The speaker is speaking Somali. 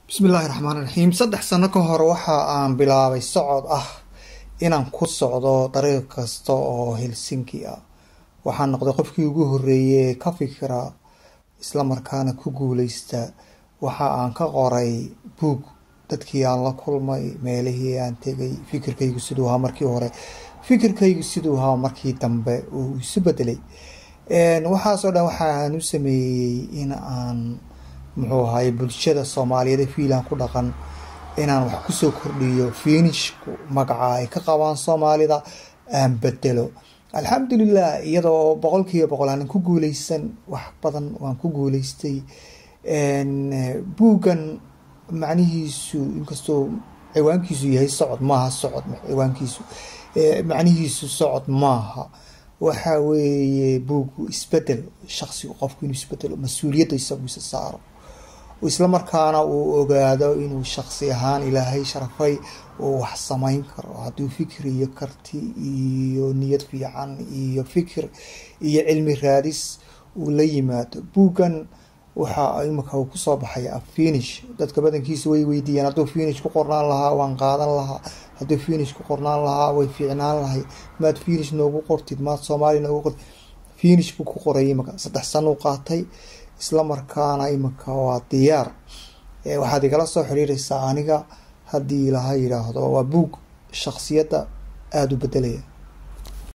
bismillaahi raxmaan raxiim saddex sano ka hor waxa aan bilaabay socod ah inaan ku socdo dariiq kasta oo helsinki ah waxaan noqday qofkii ugu horeeyay ka fikira islamarkaana ku guuleysta waxa aan ka qoray buug dadkii aan la kulmay meelihii aan tegay fikirkaygu siduu ahaa markii hore fikirkaygu siduu ahaa markii dambe uu isu bedelay waxaasoo dhan waxaan u sameeyey in aan muxuu ahaye bulshada soomaaliyeed ee fiilan ku dhaqan inaan wax kusoo kordhiyo fiinishku magaca ay ka qabaan soomaalida aan bedelo alxamdulilah iyadoo boqolkiiba boqol aanan ku guuleysan wax badan waan ku guuleystay buuggan macnihiisu inkastoo ciwaankiisu yahay socod maaha socod ciwaankiisu macnihiisu socod maaha waxa weeye buuggu isbedel shaqsigu qofku inuu isbedelo mas-uuliyadda isagu isa saaro isla markaana uu ogaado inuu shaqsi ahaan ilaahay sharafay uu wax samayn karo hadduu fikir iyo karti iyo niyad fiican iyo fikir iyo cilmi raadis uu la yimaado buuggan waxaa imika uu kusoo baxay finish dadka badankiisa way weydiiyeen hadduu finish ku qornaan lahaa waan qaadan lahaa hadduu finish ku qornaan lahaa way fiicnaan lahay maad finish noogu qortid maad soomaaliya noogu qortid finish buu ku qoray imika saddex sano u qaatay isla markaana imika waa diyaar waxaad igala soo xiriireysaa aniga haddii ilaha yidhaahdo waa buug shaksiyadda aada u bedelaya